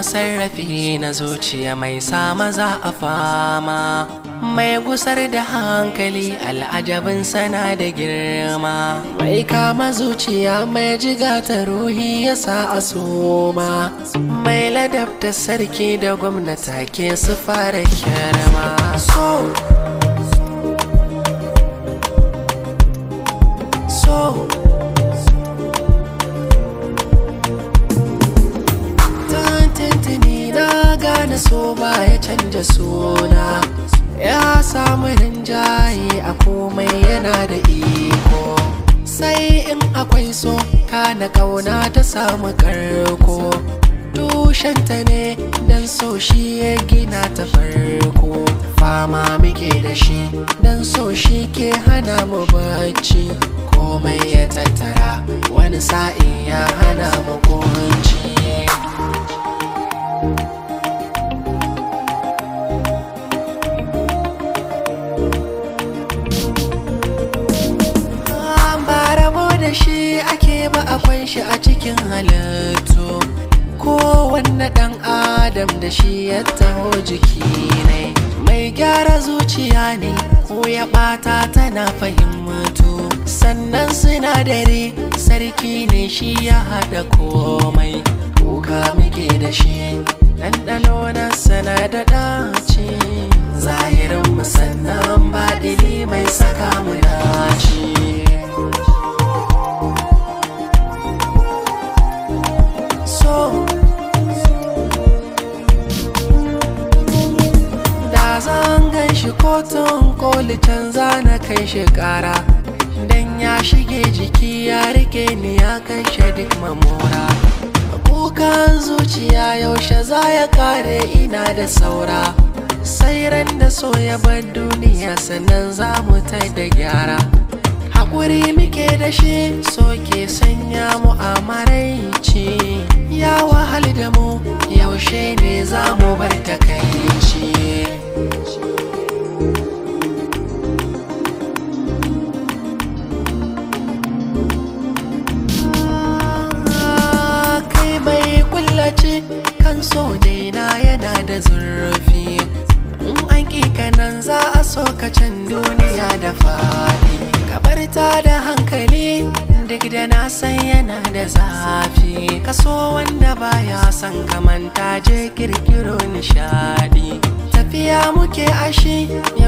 sarrafi na zuciya mai sa maza a fama mai gusar da hankali al'ajabin sana da girma mai kama zuciya mai jiga ta ruhi ya sa a soma mai ladabta sarki da gwamnata ke su fara kyarma so so tantantini na gane so ba ya canja suna ya samu rinjaye a komai yana da iko sai in akwai so kana kauna ta samu karko tushenta ne dan so shi ya gina ta farko fama muke da shi dan so shi ke hana mu bacci komai ya tattara wani sa'in ya hana mu kunci ba rabo da shi ake ba akwai shi a cikin halittu kowanne ɗan adam da shi ya taho jiki ne mai gyara zuciya ne ko ya ɓata tana fahimtu sannan sinadari sarki ne shi ya haɗa komai kuka muke da shi ɗanɗano na sana da ɗaci zahirin musannan baɗili mai saka mu dace so da zan gan shi kotun koli canza na kai shi kara dan ya shige jiki ya rike ni ya kashe duk mamora kukan zuciya yaushe za ya kare ina da saura sai ran da so ya bar duniya sannan za mu ta da gyara haƙuri muke da shi so ke sanya mu a maraici ya wahal da mu yaushe ne za mu bar takaici kai mai kullace kan so daina yana da zurfi in an kanan za a so ka can duniya da faɗi kabar ta da hankali duk da na san yana da zafi kaso wanda baya son kamanta je kirkiro nishadi tafiya muke ashi